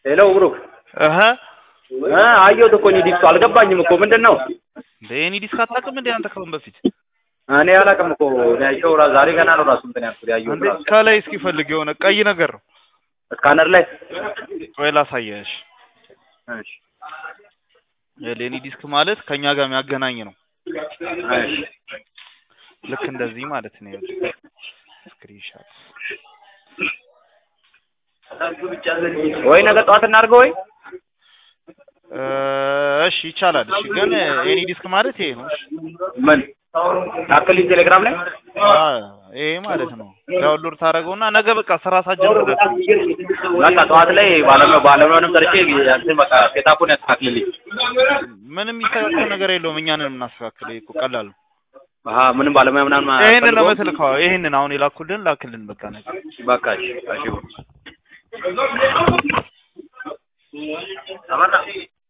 ሄሎ ብሩክ እህ እ አየሁት እኮ እኔ ዲስኩ አልገባኝም እኮ ምንድን ነው? እንደ የኔ ዲስክ አታውቅም እንዴ አንተ ከአሁን በፊት እኔ አላውቅም እኮ እኔ ያየሁ ራ- ዛሬ ገና ነው ራሱ እንትን ያልኩት ያየሁት እንዴ ራሱ ከላይ እስኪ ፈልግ የሆነ ቀይ ነገር ነው ስካነር ላይ ወይ ላሳየሽ እሺ የኔ ዲስክ ማለት ከኛ ጋር የሚያገናኝ ነው እሺ ልክ እንደዚህ ማለት ነው ስክሪንሻት ወይ ነገ ጠዋት እናድርገው ወይ እሺ ይቻላል እሺ ግን የኔ ዲስክ ማለት ይሄ ነው እሺ ምን ላክልኝ ቴሌግራም ላይ አ ይሄ ማለት ነው ዳውንሎድ ታደርገውና ነገ በቃ ስራ ሳትጀምር ደውል። በቃ ጠዋት ላይ ባለሙያ ባለሙያንም ጠርቼ እንትን በቃ ሴታፑን ያስተካክልልኝ ምንም የሚስተካከል ነገር የለውም እኛንን የምናስተካክል ይሄ እኮ ቀላል ነው አሀ ምንም ባለሙያ ምናምን ይሄንን ነው አያስፈልገውም? የምትልከው ይሄንን አሁን የላኩልን ላክልን በቃ ነገ በቃ እሺ እሺ